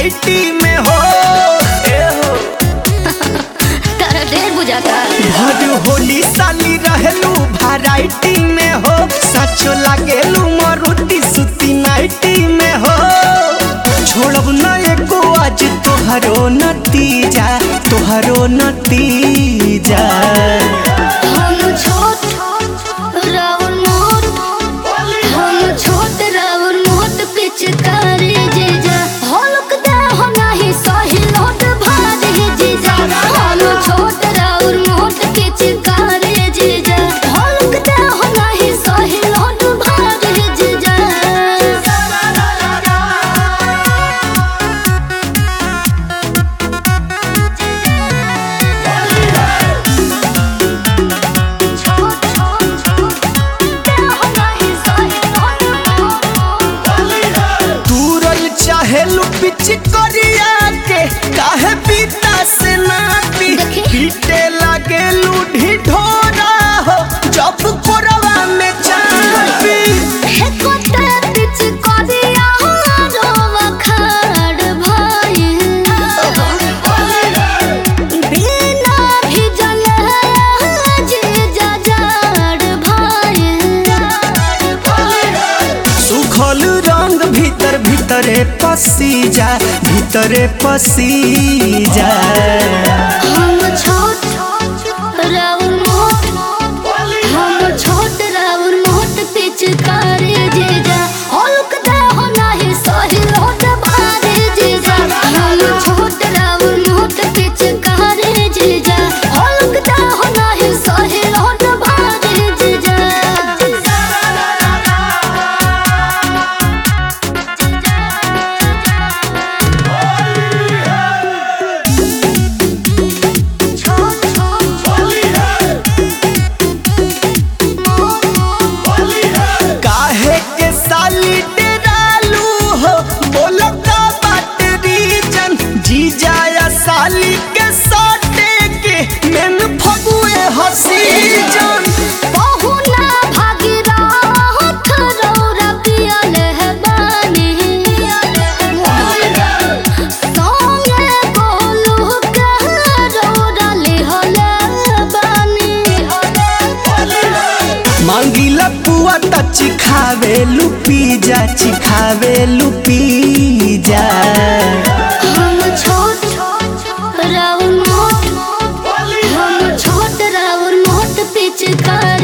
Nightie में हो ए हो तारा देर बुझाता भर होली साली रहलू वैरायटी में हो सचो लागेलू मरुति सुती नाइटी में हो छोड़ब न एको आज तोहरो नतीजा तोहरो नतीजा हम छोट राउर मोट हम छोट राउर मोट पिचकारी जीजा हलक दे हो नाही सही लोट भारी जीजा हम छोट राउर मोट पिचकारी जीजा हलक दे हो नाही सही लोट भारी जीजा दूरल चाहेलू पिच करिया के काहे पीता से ना पी देखी। पीटे लागेलू ढिढोरा हो जब कोरवा में चापी सुखल रंग भीतर भीतरे पसी जा भीतरे पसी जा पिचकारी जीजा हल्क दे हो नाही सही लोट भारी जीजा हम छोट राउर मोट पिचकारी जीजा हल्क दे हो नाही सही लोट भारी जीजा काहे के साली डेरालू हो बोलो का बात रीजन जी जाया साली के साटे के मेन फगुए हसी जन बहुना भागीरथ रौरा पियले है बानी। संगे गोलू के रौरा लिहले बानी। मांगीला पुआ त चिखावे लुपी जा चिखावे लुपी जा हम छोट राउर मोट हम छोट राउर मोट पिचकारी